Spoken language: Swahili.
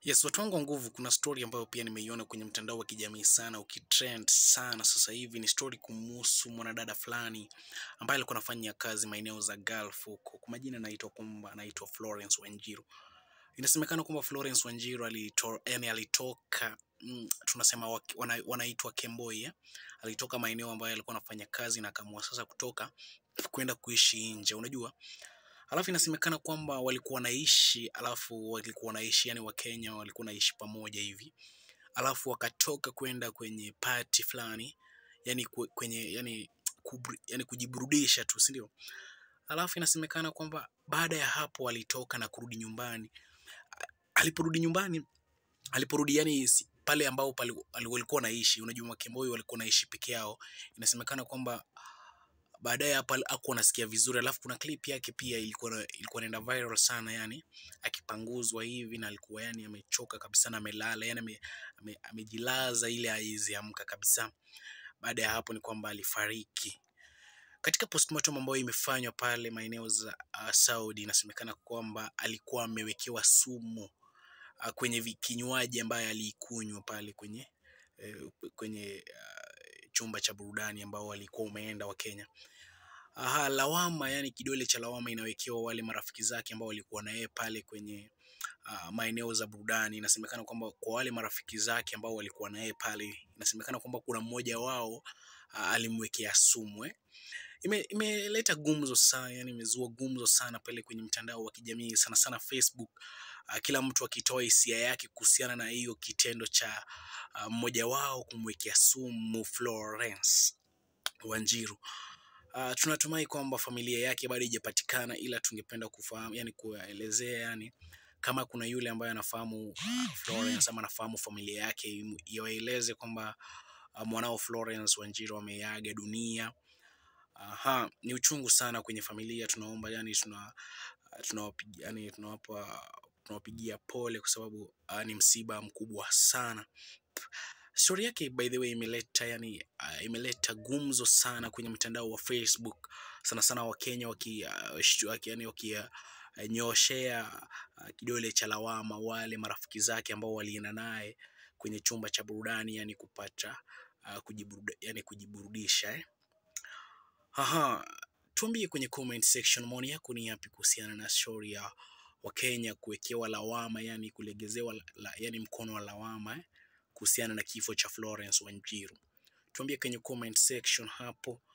Yes, watu wangu wa nguvu, kuna story ambayo pia nimeiona kwenye mtandao wa kijamii sana, ukitrend sana sasa hivi. Ni story kumhusu mwanadada fulani ambaye alikuwa anafanya kazi maeneo za Gulf huko. Kwa majina anaitwa kwamba anaitwa Florence Wanjiru. Inasemekana kwamba Florence Wanjiru alito, yani alitoka mm, tunasema waki- wana, wanaitwa Kemboi eh? Alitoka maeneo ambayo alikuwa anafanya kazi na akaamua sasa kutoka kwenda kuishi nje, unajua Alafu inasemekana kwamba walikuwa wanaishi, alafu walikuwa wanaishi, yani Wakenya walikuwa wanaishi pamoja hivi, alafu wakatoka kwenda kwenye party fulani, yani kwe- kwenye yani, kubri, yani kujiburudisha tu, si ndio? Alafu inasemekana kwamba baada ya hapo walitoka na kurudi nyumbani. Aliporudi nyumbani, aliporudi yani si- pale ambao pale wali- walikuwa wanaishi, unajua Makemboi walikuwa wanaishi peke yao, inasemekana kwamba baadaye hapa hakuwa anasikia vizuri, alafu kuna clip yake pia ilikuwa na- ilikuwa inaenda viral sana, yani akipanguzwa hivi na alikuwa yani amechoka kabisa na amelala, yani ame, ame, amejilaza ile haizi amka kabisa. Baada ya hapo ni kwamba alifariki. Katika postmortem ambayo imefanywa pale maeneo za uh, Saudi, inasemekana kwamba alikuwa amewekewa sumu uh, kwenye vi- kinywaji ambaye aliikunywa pale kwenye eh, kwenye uh, chumba cha burudani ambao walikuwa umeenda wa Kenya. Aha, lawama yani kidole cha lawama inawekewa wale marafiki zake ambao walikuwa na yeye pale kwenye uh, maeneo za burudani. Inasemekana kwamba kwa wale marafiki zake ambao walikuwa na yeye pale, inasemekana kwamba kuna mmoja wao uh, alimwekea sumu eh. Ime, imeleta gumzo sana, yani imezua gumzo sana pale kwenye mtandao wa kijamii sana sana Facebook, uh, kila mtu akitoa hisia yake kuhusiana na hiyo kitendo cha uh, mmoja wao kumwekea sumu Florence Wanjiru. Uh, tunatumai kwamba familia yake bado haijapatikana, ila tungependa kufahamu, yani kuelezea, yani kama kuna yule ambaye anafahamu uh, Florence ama anafahamu familia yake, imu- iwaeleze kwamba uh, mwanao Florence Wanjiru ameaga dunia. Aha, ni uchungu sana kwenye familia. Tunaomba yani, tuna tunawapigia yani, tunawapa tunawapigia pole kwa sababu uh, ni msiba mkubwa sana. Story yake by the way imeleta yani, uh, imeleta gumzo sana kwenye mtandao wa Facebook, sana sana Wakenya waki, uh, shtu- waki, yani, waki, uh, nyooshea uh, kidole cha lawama wale marafiki zake ambao walienda naye kwenye chumba cha burudani yani kupata uh, kujiburuda, yani kujiburudisha eh. Aha, tuambie kwenye comment section maoni yako ni yapi kuhusiana na story ya Wakenya kuwekewa lawama, yani kulegezewa la, la, yani mkono wa lawama eh, kuhusiana na kifo cha Florence Wanjiru. Tuambie kwenye comment section hapo